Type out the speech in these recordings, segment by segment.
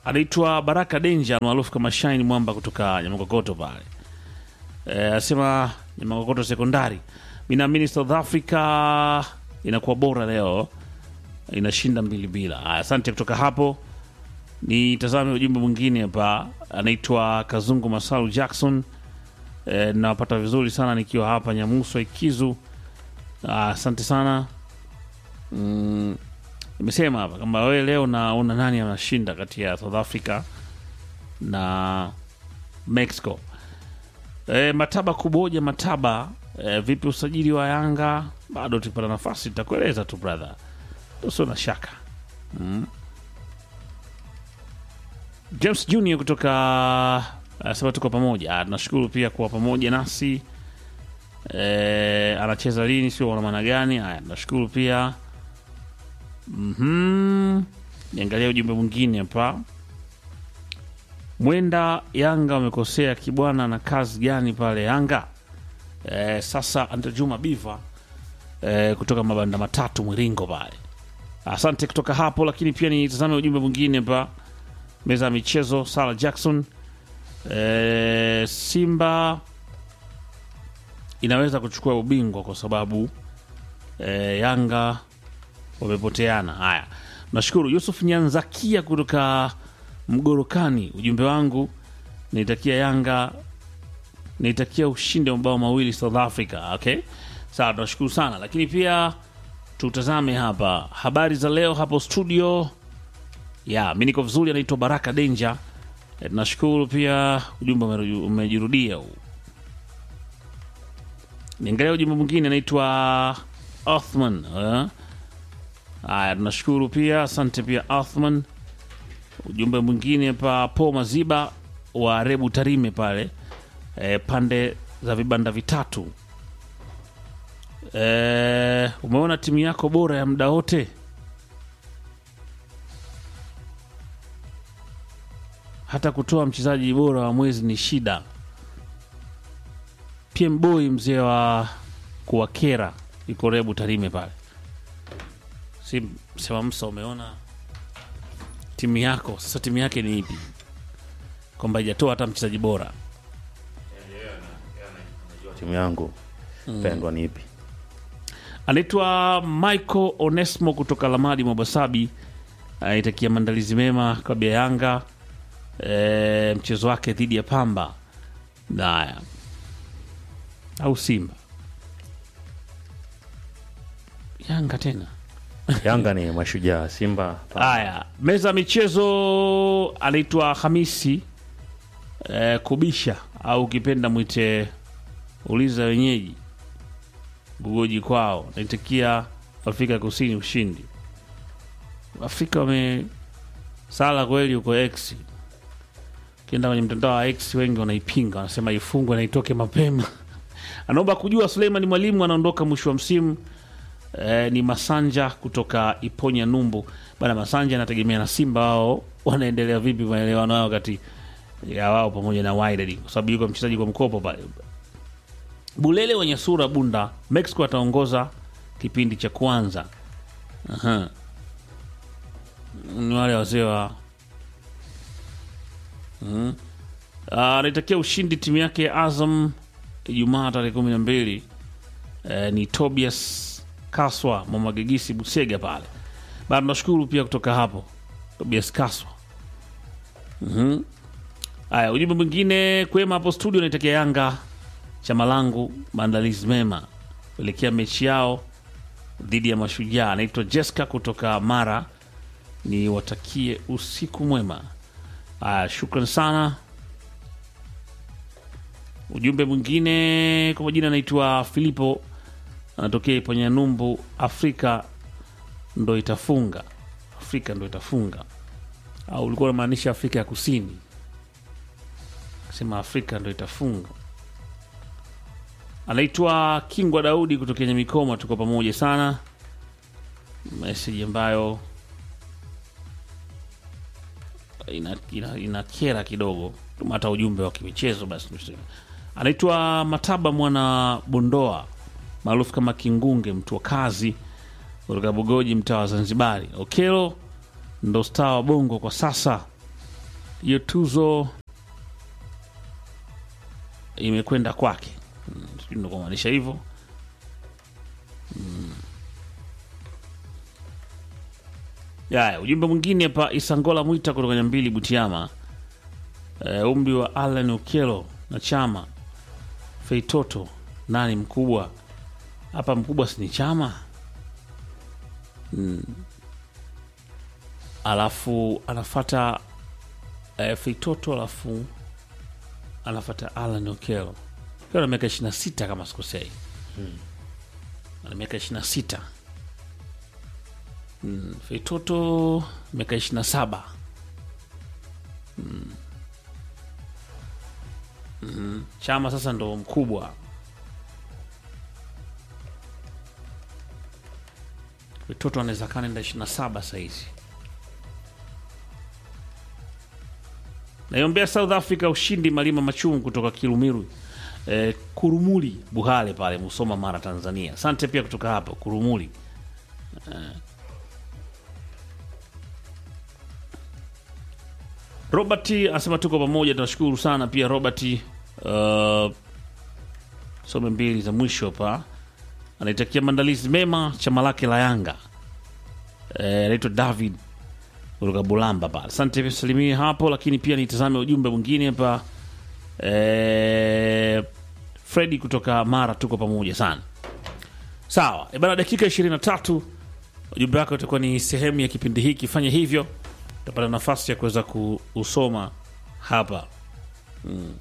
anaitwa Baraka Denja maarufu kama Shine Mwamba kutoka Nyamakokoto pale. Eh, anasema Nyamakokoto sekondari. Mimi naamini South Africa inakuwa bora leo. Inashinda mbili bila. Aya, Asante kutoka hapo. Nitazame ujumbe mwingine hapa, anaitwa Kazungu Masalu Jackson. E, nawapata vizuri sana nikiwa hapa Nyamuso Ikizu. Ah, Asante sana. Mm, nimesema hapa kama wewe leo naona nani anashinda kati ya South Africa na Mexico. E, Mataba Kuboja Mataba, e, vipi usajili wa Yanga? Bado tukipata nafasi tutakueleza tu brother, usio na shaka mm. James Junior kutoka anasema tuko pamoja. Ah, Tunashukuru pia kuwa pamoja nasi. E, anacheza lini, sio wana maana gani? Haya, tunashukuru pia. Mhm. Niangalia ujumbe mwingine hapa. Mwenda Yanga wamekosea kibwana na kazi gani pale Yanga? E, sasa Ante Juma Biva e, kutoka mabanda matatu Mwiringo pale. Asante kutoka hapo, lakini pia nitazame ujumbe mwingine hapa meza ya michezo Sara Jackson. E, Simba inaweza kuchukua ubingwa kwa sababu e, Yanga wamepoteana. Haya, nashukuru Yusuf Nyanzakia kutoka Mgorokani. Ujumbe wangu naitakia Yanga, naitakia ushindi wa mabao mawili South Africa. Okay, sawa, tunashukuru sana, lakini pia tutazame hapa habari za leo hapo studio ya mi niko vizuri, anaitwa Baraka Denja. E, tunashukuru pia ujumbe umeru- umejirudia huu. Niangalia ujumbe mwingine anaitwa Othman. eh. Haya, tunashukuru pia, asante pia Othman. Ujumbe mwingine pa Po Maziba wa Rebu Tarime pale e, pande za vibanda vitatu. E, umeona timu yako bora ya muda wote hata kutoa mchezaji bora wa mwezi ni shida. PM Boy mzee wa kuwakera iko Rebu Tarime pale, si sema Msa, umeona timu yako sasa, timu yake ni ipi? Kwamba haijatoa hata mchezaji bora. timu yangu pendwa ni ipi? Anaitwa Michael Onesmo kutoka Lamadi Mwabasabi, anaitakia maandalizi mema klabu ya Yanga e, mchezo wake dhidi ya Pamba naya au Simba. Yanga tena Yanga ni mashujaa, Simba Haya, meza ya michezo anaitwa Hamisi eh, Kubisha au ukipenda mwite uliza wenyeji Bugoji kwao, naitakia Afrika Kusini ushindi. Afrika wamesala kweli huko X, ukienda kwenye mtandao wa X wengi wanaipinga, wanasema ifungwe na itoke mapema. Anaomba kujua Suleiman Mwalimu anaondoka mwisho wa msimu. Eh, ni Masanja kutoka Iponya Numbu bana. Masanja anategemea na Simba wao wanaendelea vipi maelewano yao kati ya wao pamoja na Wydad, kwa sababu yuko mchezaji kwa mkopo pale. Bulele wenye sura bunda, Mexico ataongoza kipindi cha kwanza. Aha. Ni wale wazee wa Mhm. Ah, anaitakia ushindi timu yake ya Azam Ijumaa tarehe kumi na mbili. Eh, ni Tobias Kaswa Mwamagegisi Busega pale bado. Tunashukuru pia kutoka hapo Tobias Kaswa. Mhm. Haya, ujumbe mwingine kwema hapo studio, naitakia Yanga chama langu maandalizi mema kuelekea mechi yao dhidi ya Mashujaa. Anaitwa Jessica kutoka Mara, ni watakie usiku mwema. Haya, shukran sana. Ujumbe mwingine kwa majina anaitwa Filipo, anatokea Iponya Numbu. Afrika ndo itafunga, Afrika ndo itafunga, au ulikuwa unamaanisha Afrika ya Kusini? Sema Afrika ndo itafunga. Anaitwa Kingwa Daudi kutokea Nyamikoma, tuko pamoja sana. Meseji ambayo ina, ina, ina kera kidogo, tuma hata ujumbe wa kimichezo basi. Anaitwa Mataba Mwana Bondoa maarufu kama Kingunge, mtu wa kazi kutoka Bugoji, mtaa wa Zanzibari. Okelo ndo staa wa bongo kwa sasa. hiyo tuzo imekwenda kwake. Mm, sijui ndo kumaanisha hivyo. Mm. Yaya, ujumbe mwingine hapa, Isangola Mwita kutoka Nyambili Butiama. Eh, umri wa Alan Okello na Chama Feitoto, nani mkubwa hapa? Mkubwa si ni Chama? Mm. Alafu anafata eh, Feitoto, alafu anafata Alan Okello Okello ana miaka ishirini na sita kama sikosei, ana miaka ishirini na sita Mm, Feitoto miaka ishirini na saba Mm. Mm. Chama sasa ndo mkubwa. Feitoto anaweza kaa nenda ishirini na saba sahizi. Naiombea South Africa ushindi. Malima Machungu kutoka Kirumiru eh, Kurumuli Buhale pale Musoma, Mara, Tanzania. Asante pia kutoka hapo Kurumuli. Robert anasema tuko pamoja, tunashukuru sana pia Robert. Uh, some mbili za mwisho hapa, anaitakia maandalizi mema chama lake la Yanga. Eh, anaitwa David kutoka Bulamba pale. Asante pia salimie hapo, lakini pia nitazame ujumbe mwingine hapa. Eh, Fredi kutoka Mara, tuko pamoja sana. Sawa, e bana, dakika 23 ujumbe wako utakuwa ni sehemu ya kipindi hiki. Fanya hivyo utapata nafasi ya kuweza kuusoma hapa mm.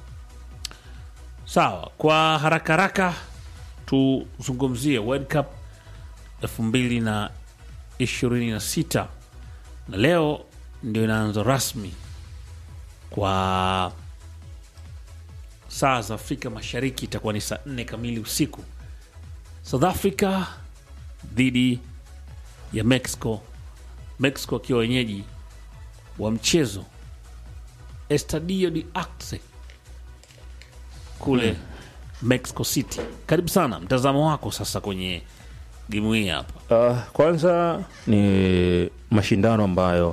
Sawa, kwa haraka haraka tuzungumzie World Cup elfu mbili na ishirini na sita na leo ndio inaanza rasmi kwa saa za Afrika Mashariki, itakuwa ni saa nne kamili usiku. South Africa dhidi ya Mexico, Mexico akiwa wenyeji wa mchezo Estadio de Acre kule Mexico City. Karibu sana, mtazamo wako sasa kwenye gemu hii hapa. Uh, kwanza ni mashindano ambayo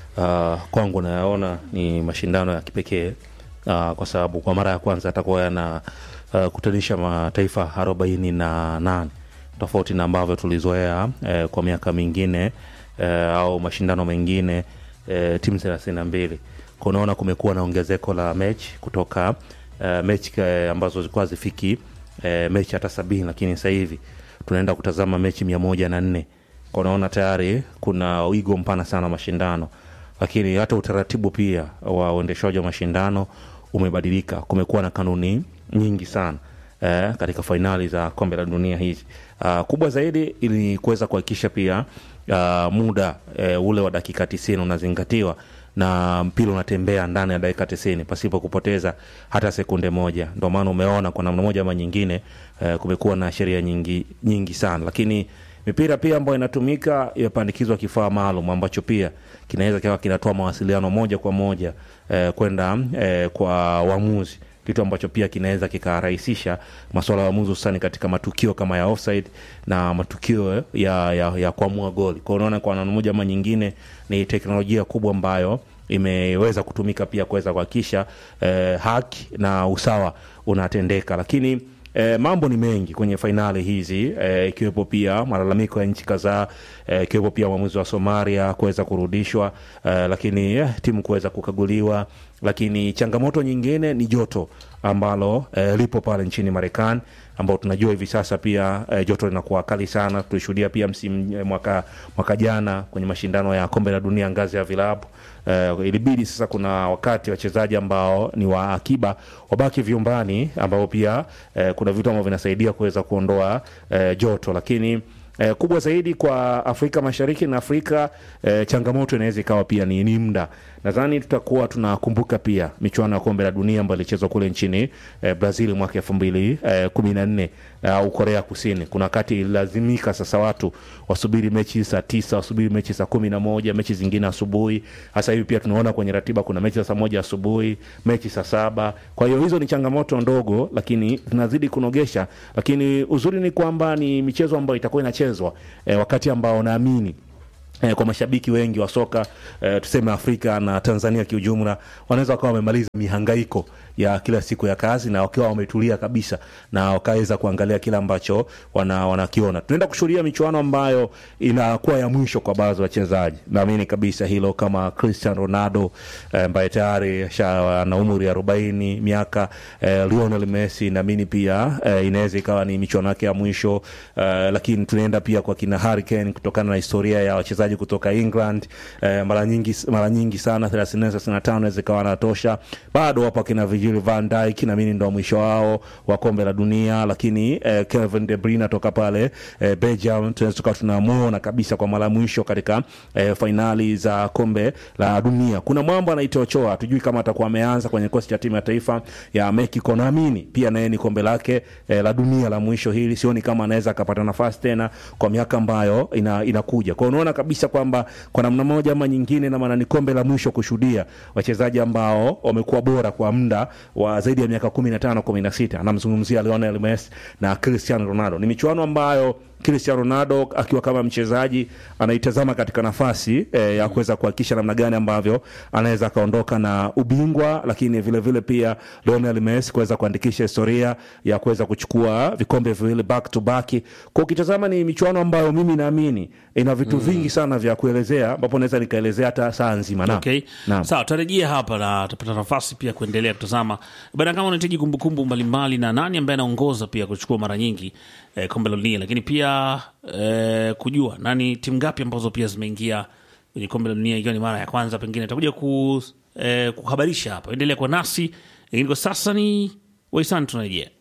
uh, kwangu nayaona ni mashindano ya kipekee uh, kwa sababu kwa mara ya kwanza atakuwa yana uh, kutanisha mataifa arobaini na nane tofauti na ambavyo tulizoea eh, kwa miaka mingine eh, au mashindano mengine eh, timu thelathini na mbili kunaona kumekuwa na ongezeko la mechi kutoka eh, mechi eh, ambazo zilikuwa zifiki eh, mechi hata sabini lakini sasa hivi tunaenda kutazama mechi mia moja na nne unaona tayari kuna wigo mpana sana wa mashindano lakini hata utaratibu pia wa uendeshaji wa mashindano umebadilika kumekuwa na kanuni nyingi sana eh, katika fainali za kombe la dunia hizi uh, kubwa zaidi ili kuweza kuhakikisha pia uh, muda eh, ule wa dakika tisini unazingatiwa na mpira unatembea ndani ya dakika tisini pasipo kupoteza hata sekunde moja. Ndio maana umeona kwa namna moja ama nyingine eh, kumekuwa na sheria nyingi nyingi sana, lakini mipira pia ambayo inatumika imepandikizwa kifaa maalum ambacho pia kinaweza kikawa kinatoa mawasiliano moja kwa moja eh, kwenda eh, kwa waamuzi kitu ambacho pia kinaweza kikarahisisha masuala ya uamuzi hususani katika matukio kama ya offside na matukio ya, ya, ya kuamua goli. Kwa unaona kwa namna moja ama nyingine ni teknolojia kubwa ambayo imeweza kutumika pia kuweza kuhakikisha eh, haki na usawa unatendeka, lakini E, mambo ni mengi kwenye fainali hizi e, ikiwepo pia malalamiko ya nchi kadhaa e, ikiwepo pia uamuzi wa Somalia kuweza kurudishwa e, lakini eh, timu kuweza kukaguliwa, lakini changamoto nyingine ni joto ambalo e, lipo pale nchini Marekani ambao tunajua hivi sasa pia e, joto linakuwa kali sana. Tulishuhudia pia msimu e, mwaka, mwaka jana kwenye mashindano ya kombe la dunia ngazi ya vilabu e, ilibidi sasa, kuna wakati wachezaji ambao ni wa akiba wabaki vyumbani, ambao pia e, kuna vitu ambavyo vinasaidia kuweza kuondoa e, joto, lakini Eh, kubwa zaidi kwa Afrika Mashariki na Afrika eh, changamoto inaweza ikawa pia ni, ni muda. Nadhani tutakuwa tunakumbuka pia michuano ya kombe la dunia ambayo ilichezwa kule nchini eh, Brazil mwaka elfu mbili eh, kumi na nne au uh, Korea Kusini. Kuna wakati ililazimika sasa watu wasubiri mechi saa tisa, wasubiri mechi saa kumi na moja, mechi zingine asubuhi. Sasa hivi pia tunaona kwenye ratiba kuna mechi saa moja asubuhi, mechi saa saba. Kwa hiyo hizo ni changamoto ndogo, lakini tunazidi kunogesha. Lakini uzuri ni kwamba ni michezo ambayo itakuwa inachezwa eh, wakati ambao naamini eh, kwa mashabiki wengi wa soka eh, tuseme Afrika na Tanzania kiujumla, wanaweza wakawa wamemaliza mihangaiko ya kila siku ya kazi na wakiwa wametulia kabisa na wakaweza kuangalia kile ambacho wana, wanakiona. Tunaenda kushuhudia michuano ambayo inakuwa ya mwisho kwa baadhi ya wachezaji, naamini kabisa hilo, kama Cristiano Ronaldo eh, ambaye tayari asha- ana umri ya arobaini miaka eh, Lionel Messi naamini pia eh, inaweza ikawa ni michuano yake ya mwisho eh, lakini tunaenda pia kwa kina Harry Kane kutokana na historia ya wachezaji kutoka England eh, mara nyingi mara nyingi sana 34 35 inaweza ikawa anatosha. Bado wapo kina Virgil van Dijk naamini ndo mwisho wao wa kombe la dunia, lakini eh, Kevin De Bruyne toka pale eh, Belgium tunaweza tukawa tunamuona kabisa kwa mara ya mwisho katika eh, fainali za kombe la dunia. Kuna mwamba anaitwa Ochoa, tujui kama atakuwa ameanza kwenye kikosi cha timu ya taifa ya Mexico. Naamini pia naye ni kombe lake eh, la dunia la mwisho hili, sioni kama anaweza akapata nafasi tena kwa miaka ambayo ina, inakuja. Kwa hiyo unaona kabisa kwamba kwa namna moja ama nyingine, na maana ni kombe la mwisho kushuhudia wachezaji ambao wamekuwa bora kwa muda wa zaidi ya miaka kumi na tano kumi na sita. Anamzungumzia Lionel Messi na Cristiano Ronaldo. Ni michuano ambayo Cristiano Ronaldo akiwa kama mchezaji anaitazama katika nafasi eh, ya kuweza kuhakikisha namna gani ambavyo anaweza akaondoka na ubingwa, lakini vile vile pia Lionel Messi kuweza kuandikisha historia ya kuweza kuchukua vikombe viwili back to back. Kwa ukitazama ni michuano ambayo mimi naamini ina vitu vingi sana vya kuelezea, ambapo naweza nikaelezea hata saa nzima. Naam. Okay. Naam. Sawa, tutarejea hapa na tutapata nafasi pia kuendelea kutazama bana, kama unahitaji kumbukumbu mbalimbali na nani ambaye anaongoza pia kuchukua mara nyingi eh, kombe la dunia, lakini pia eh, kujua nani timu ngapi ambazo pia zimeingia kwenye kombe la dunia ikiwa ni mara ya kwanza, pengine takuja ku, eh, kuhabarisha hapa. Endelea kwa nasi, lakini kwa sasa ni waisani tunarejea.